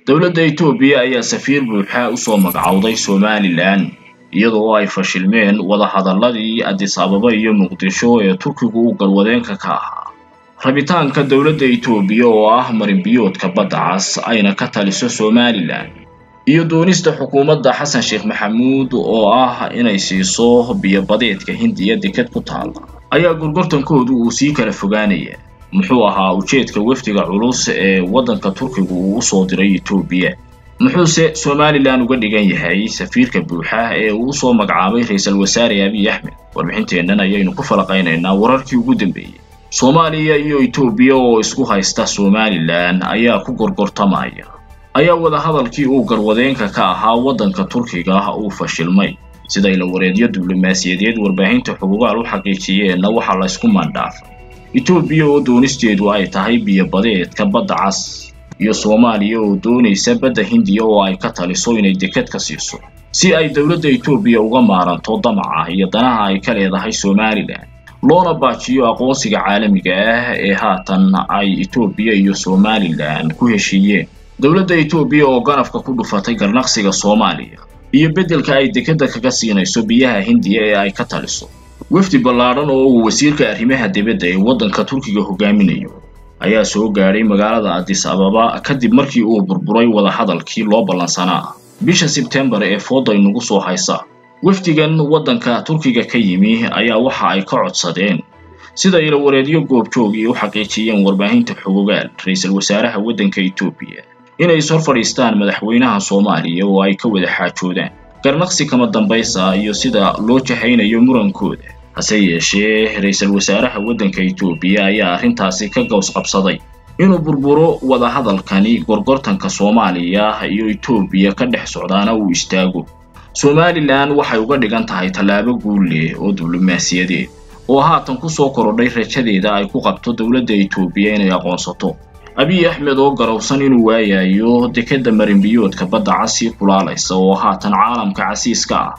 dowladda etoobiya ayaa safiir buuxa usoo magacowday somalilan iyadoo ay fashilmeen wadahadalladii adis ababa iyo muqdisho ee turkigu u galwadeenka ka ahaa rabitaanka dowladda etoobiya oo ah marinbiyoodka badda cas ayna ka taliso somalilan iyo doonista xukuumadda xasan sheekh maxamuud oo ah inay siiso biyobadeedka hindiya deked ku taala ayaa gorgortankoodu uu sii kala fogaanaya muxuu ahaa ujeedka wafdiga culus ee waddanka turkigu uu usoo diray etoobiya muxuuse somalilan uga dhigan yahay safiirka buuxa ee uu usoo magacaabay ra-iisul wasaare abiy axmed warbixinteennan ayaynu ku falaqaynaynaa wararkii ugu dambeeyey soomaaliya iyo etoobiya oo isku haysta somalilan ayaa ku gorgortamaya ayaa wadahadalkii uu garwadeenka ka ahaa waddanka turkiga uu fashilmay siday la wareedyo diblomaasiyadeed warbaahinta xugugaal u xaqiijiyeenna waxaa laysku maandhaafay etoobiya oo doonisteedu ay tahay biyobadeedka badda cas iyo soomaaliya oo doonaysa badda hindiya oo ay ka taliso inay deked ka siiso si ay dowladda etoobiya uga maaranto damaca iyo danaha ay ka leedahay somalilan loona baajiyo aqoonsiga caalamiga ah ee haatan ay etoobiya iyo somalilan ku heshiiyeen dowladda etoobiya oo ganafka ku dhufatay garnaqsiga soomaaliya iyo beddelka ay dekedda kaga siinayso biyaha hindiya ee ay ka taliso wafdi ballaadhan oo uu wasiirka arrimaha dibadda ee waddanka turkiga hogaaminayo ayaa soo gaadhay magaalada adis ababa kadib markii uu burburay wadahadalkii loo ballansanaa bisha sebtembar ee fooda inugu soo haysa wafdigan waddanka turkiga ka yimi ayaa waxa ay ka codsadeen sida ilawareedyo goobjoogii u xaqiijiyeen warbaahinta xugugaal ra-iisul wasaaraha waddanka etoobiya inay is hor fadhiistaan madaxweynaha soomaaliya oo ay ka wada xaajoodaan garnaqsi kama dambaysa iyo sida loo jahaynayo murankooda hase yeeshee ra-iisul wasaaraha waddanka etoobiya ayaa arrintaasi ka gows qabsaday inuu burburo wadahadalkani gorgortanka soomaaliya iyo etoobiya ka dhex socdaana uu istaago somalilan waxay uga dhigan tahay tallaabo guul leh oo diblomaasiyadeed oo haatan kusoo korodhay rajadeeda ay ku qabto dowladda etoobiya inay aqoonsato abiy axmed oo garowsan inuu waayayo dekedda marinbiyoodka badda casii kulaalaysa oo haatan caalamka casiiska ah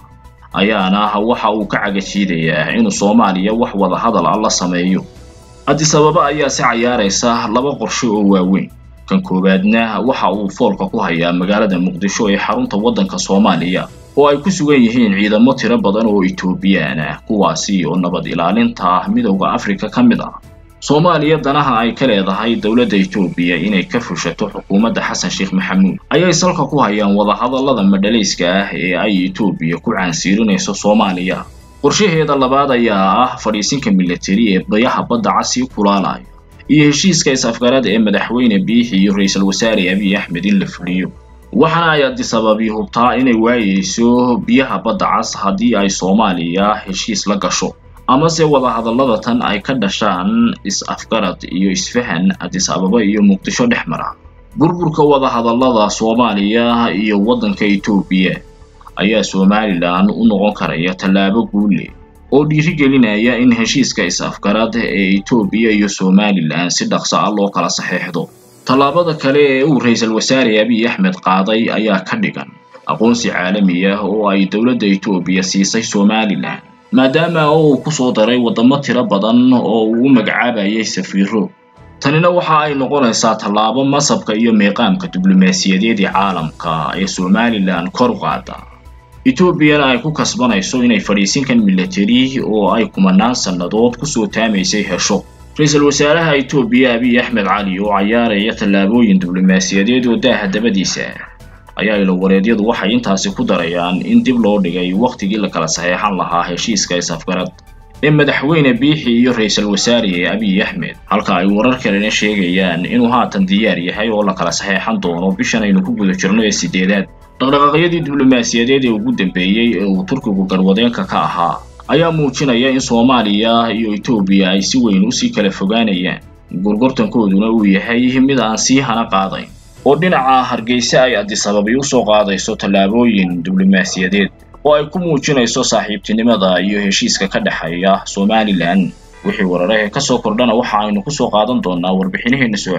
ayaana waxa uu ka cagajiidayaa inuu soomaaliya wax wadahadal ah la sameeyo adis ababa ayaa si cayaaraysa laba qorshe oo waaweyn kan koowaadna waxa uu foolka ku hayaa magaalada muqdisho ee xarunta waddanka soomaaliya oo ay ku sugan yihiin ciidamo tiro badan oo etoobiyaan ah kuwaasi oo nabad ilaalinta midowda afrika ka mid ah soomaaliya danaha ay ka leedahay dowladda etoobiya inay ka fushato xukuumadda xasan sheekh maxamuud ayay salka ku hayaan wadahadallada madhalayska ah ee ay etoobiya ku caansiirinayso soomaaliya qorshaheeda labaad ayaa ah fadhiisinka militari ee bayaha badda casii kulaalaya iyo heshiiska is-afgarada ee madaxweyne biixi iyo ra-iisul wasaare abiy axmed in la fuliyo waxaana ay adis ababi hubtaa inay waayeyso biyaha badda cas haddii ay soomaaliya heshiis la gasho amase wadahadallada tan ay ka dhashaan is-afgarad iyo isfahan adis ababa iyo muqdisho dhex mara burburka wadahadallada soomaaliya iyo waddanka etoobiya ayaa somalilan u noqon karaya tallaabo guulle oo dhiirigelinaya in heshiiska is-afgarad ee etoobiya iyo somalilan si dhaqso ah loo kala saxeexdo tallaabada kale ee uu ra-iisul wasaare abiy axmed qaaday ayaa ka dhigan aqoonsi caalami ah oo ay dowladda etoobiya siisay somalilan maadaama uu ku soo daray waddamo tiro badan oo uu u magacaabayay safiiro tanina waxa ay noqonaysaa tallaabo masabka iyo meeqaamka diblomaasiyadeed ee caalamka ee somalilan kor u qaada etoobiyana ay ku kasbanayso inay fadhiisinkan militari oo ay kumanaan sannadood kusoo taamaysay hesho ra-iisul wasaaraha etoobiya abiy axmed cali oo cayaaraya tallaabooyin diblomaasiyadeed oo daaha dabadiisa ayaa ilawareedyadu waxay intaasi ku darayaan in dib loo dhigay wakhtigii la kala saxeexan lahaa heshiiska is-afgarad ee madaxweyne biixi iyo ra-iisul wasaare abiy axmed halka ay warar kalena sheegayaan inuu haatan diyaar yahay oo la kala saxeexan doono bishan aynu ku guda jirno ee sideedaad dhaqdhaqaaqyadii diblomaasiyadeed ee ugu dambeeyey ee uu turkigu garwadeenka ka ahaa ayaa muujinaya in soomaaliya iyo etoobiya ay si weyn usii kala fogaanayaan gorgortankooduna uu yahay mid aan sii hana qaadayn oo dhinaca hargeysa ay adis ababi usoo qaadayso tallaabooyin diblomaasiyadeed oo ay ku muujinayso saaxiibtinimada iyo heshiiska ka dhexeeya somalilan wixii wararahee ka soo kordhana waxa aynu ku soo qaadan doonaa warbixinaheena soo